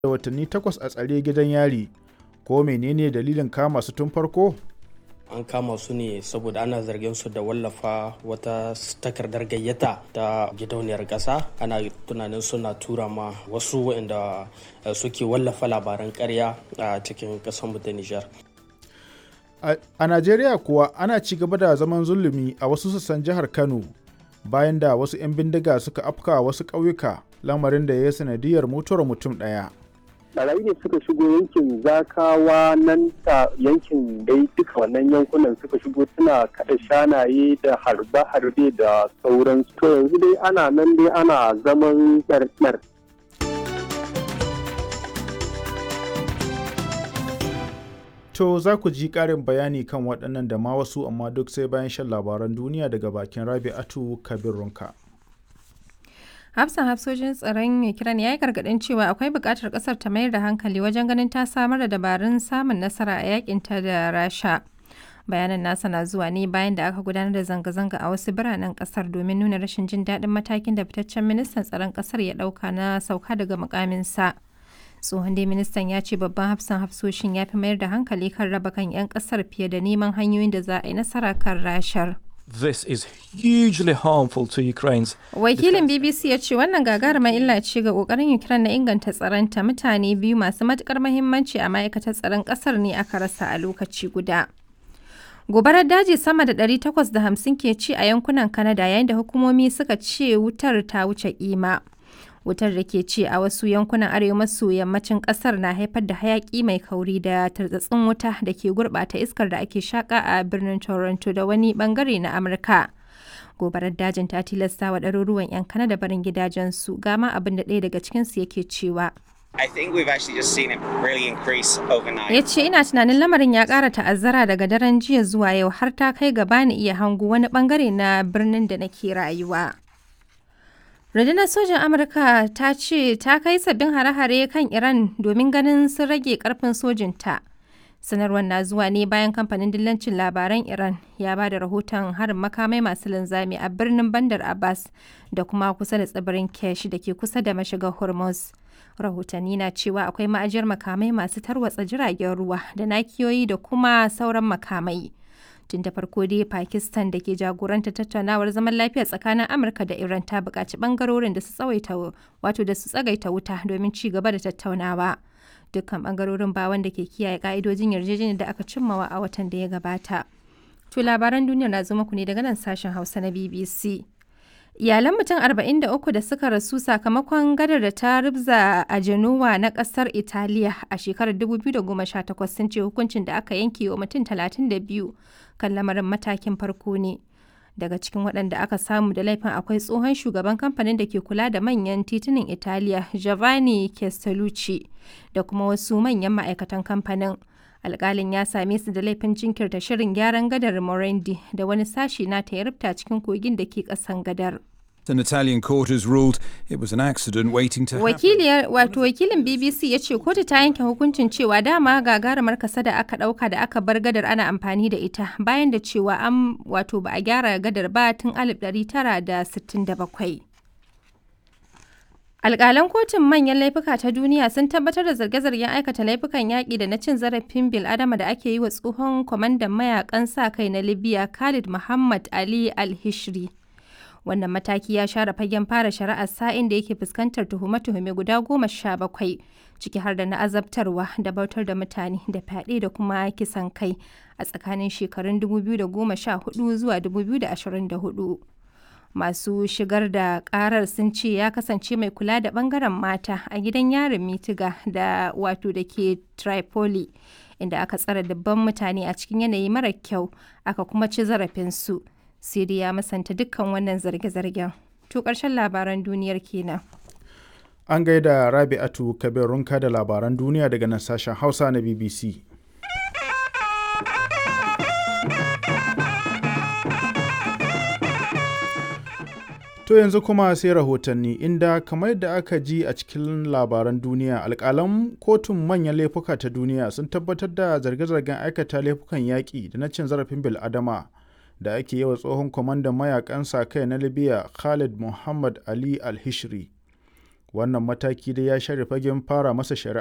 da watanni takwas a tsare gidan yari ko menene dalilin kama su tun farko an kama su ne saboda ana zargin su da wallafa wata takardar gayyata ta gidauniyar ƙasa ana tunanin suna tura ma wasu waɗanda suke wallafa labaran ƙarya a cikin ƙasarmu ta nijar a najeriya kuwa ana ci gaba da zaman zulumi a wasu sassan jihar kano bayan da wasu 'yan bindiga suka afka wasu ƙauyuka lamarin da ya yi sanadiyar mutuwar mutum ɗaya barayi ne suka shigo yankin zakawa nan ta yankin dai duka wannan yankunan suka shigo suna kada shanaye da harbe-harbe da sauransu to yanzu dai ana nan dai ana zaman tsartsar To za ku ji ƙarin bayani kan waɗannan da ma wasu amma duk sai bayan shan labaran duniya daga bakin Rabi'atu Kabir Runka. hafsan hafsojin tsaron ukraine ya yi gargadin cewa akwai buƙatar ƙasar ta mayar da hankali wajen ganin ta samar da dabarun samun nasara a yakinta da rasha bayanan nasa na zuwa ne bayan da aka gudanar da zanga-zanga a wasu biranen ƙasar domin nuna rashin jin daɗin matakin da fitaccen ministan tsaron ƙasar ya ɗauka na sauka daga mukaminsa tsohon dai ministan ya ce babban hafsan hafsoshin ya fi mayar da hankali kan raba kan 'yan ƙasar fiye da neman hanyoyin da za a yi nasara kan rashar. This is hugely harmful to Ukraine's. Wakilin BBC ya ce wannan gagarumar illa ce ga kokarin Ukraine na inganta tsaronta mutane biyu masu matukar mahimmanci a ma'aikatar tsaron kasar ne aka rasa a lokaci guda. Gobarar daji sama da 850 ke ci a yankunan Canada yayin da hukumomi suka ce wutar ta wuce kima. Wutar da ke ci a wasu yankunan arewa maso yammacin kasar na haifar da hayaki mai kauri da tartsatsin wuta da ke gurbata iskar da ake shaka a birnin Toronto da wani bangare na Amurka. Gobarar dajin ta tilasta wa ɗaruruwan 'yan Kanada barin gidajensu gama abin da ɗaya daga cikinsu yake cewa. I think we've actually just seen it really increase overnight. Ya ce ina tunanin lamarin ya ƙara ta'azzara daga daren jiya zuwa yau har ta kai gaba ni iya hango wani bangare na birnin da nake rayuwa. Rundunar sojan Amurka ta ce ta kai sabbin hare-hare kan Iran domin ganin sun rage karfin sojinta. Sanarwar na zuwa ne bayan kamfanin dillancin labaran Iran ya ba da rahoton harin makamai masu linzami a birnin Bandar Abbas da kuma kusa da tsibirin Kesh da ke kusa da mashigar Hormuz. Rahotanni na cewa akwai ma'ajiyar makamai masu tarwatsa jiragen ruwa da nakiyoyi da kuma sauran makamai. tun da farko dai pakistan da ke jagoranta tattaunawar zaman lafiya tsakanin amurka da iran ta buƙaci ɓangarorin da su tsawaita wato da su tsagaita wuta domin ci gaba da tattaunawa dukkan ɓangarorin ba wanda ke kiyaye ƙa'idojin yarjejeniyar da aka cimmawa a watan da ya gabata to labaran duniya na zo muku ne daga nan sashen hausa na bbc iyalan mutum 43 da suka rasu sakamakon gadar da ta rubza a genoa na kasar italiya a shekarar 2018 sun ce hukuncin da aka yanke wa mutum 32 kan lamarin matakin farko ne daga cikin waɗanda aka samu da laifin akwai tsohon shugaban kamfanin da ke kula da manyan titunan italiya giovanni castellucci da kuma wasu manyan ma'aikatan kamfanin alkalin ya same su da laifin jinkirta shirin gyaran gadar morendi da wani sashi na ta yarubta cikin kogin da ke ƙasan gadar An Italian court has ruled it was an accident waiting to happen. Wakiliyar wato wakilin BBC ya ce kotu ta yanke hukuncin cewa dama gagarumar kasa da aka dauka da aka bar gadar ana amfani da ita bayan da cewa an wato ba a gyara gadar ba tun 1967. Alƙalan kotun manyan laifuka ta duniya sun tabbatar da zarge-zargen aikata laifukan yaƙi da na cin zarafin bil'adama da ake yi wa tsohon kwamandan mayakan sa kai na Libya Khalid Muhammad Ali Al-Hishri. wannan mataki ya share fagen fara shari'ar sa'in da yake fuskantar tuhume-tuhume guda goma sha bakwai ciki har da na azabtarwa da bautar da mutane da fyaɗe da kuma kisan kai a tsakanin shekarun 2014 zuwa 2024 masu shigar da karar sun ce ya kasance mai kula da bangaren mata a gidan yarin mitiga da wato da ke tripoli inda aka tsara dabban mutane a cikin yanayi mara kyau aka kuma ci zarafinsu Siri ya masanta dukkan wannan zarge-zargen. To ƙarshen labaran duniyar kenan. An gaida Rabi'atu Kabir Runka da labaran duniya daga nan sashen Hausa na BBC. To yanzu kuma sai rahotanni inda kamar yadda aka ji a cikin labaran duniya alƙalan kotun manyan laifuka ta duniya sun tabbatar da zarge-zargen aikata laifukan yaƙi da na cin zarafin bil'adama. da ake yi wa tsohon kwamandan mayakan sa kai na libya khalid muhammad ali al-hishri Wannan mataki dai ya share fagen fara masa shari'a